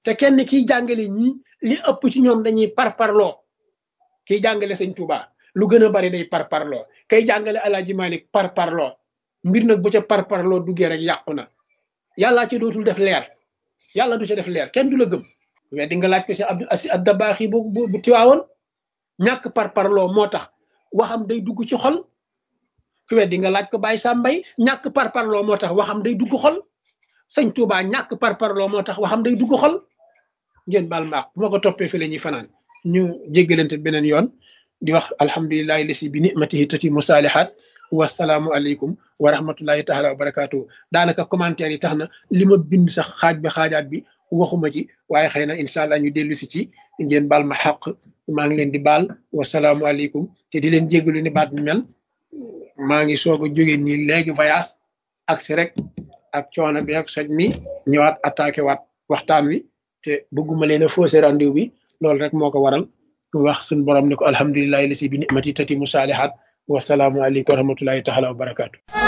te kenn kiy jàngale ñii li ëpp ci ñoom dañuy parparloo kiy jàngale sëñ Touba lu gën a bari day parparloo kay jàngale Alaaji Malik parparloo mbir nag bu ca parparloo duggee rek yàqu na yàllaa ci dootul def leer yàlla du ca def leer kenn du la gëm mais di nga laaj ko si Abdul Asi Addabaax yi bu bu tiwaawoon ñàkk parparloo moo tax waxam day dugg ci xol ku weddi nga laaj ko Baye Sambay ñàkk parparloo moo tax waxam day dugg xol sëñ Touba ñàkk parparloo moo tax waxam day dugg xol ngeen baal maax bu ma ko toppee fi la ñuy fanaan ñu jéggalante beneen yoon di wax alhamdulilahi lasi bi nimatihi tatimu saalihaat wasalaamu aleykum wa rahmatullahi taala wa barakaatu daanaka commentaire yi tax na li ma bind sax xaaj bi xaajaat bi waxuma ci waaye xëy na incha allah ñu dellu si ci ngeen baal ma xaq maa ngi leen di baal wasalaamu aleykum te di leen jéggalu ni baat bi mel maa ngi soog a jóge nii léegi voyage ak si rek ak coono bi ak soj mi ñëwaat attaqué waat waxtaan wi te bëgguma leen a faussé rendez-vous bi loolu rek moo ko waral wax suñu borom ne ko alhamdulilahi lasi bi nimati tati mu saalihaat wasalaamu aleykum wa rahmatullahi taala wa barakaatu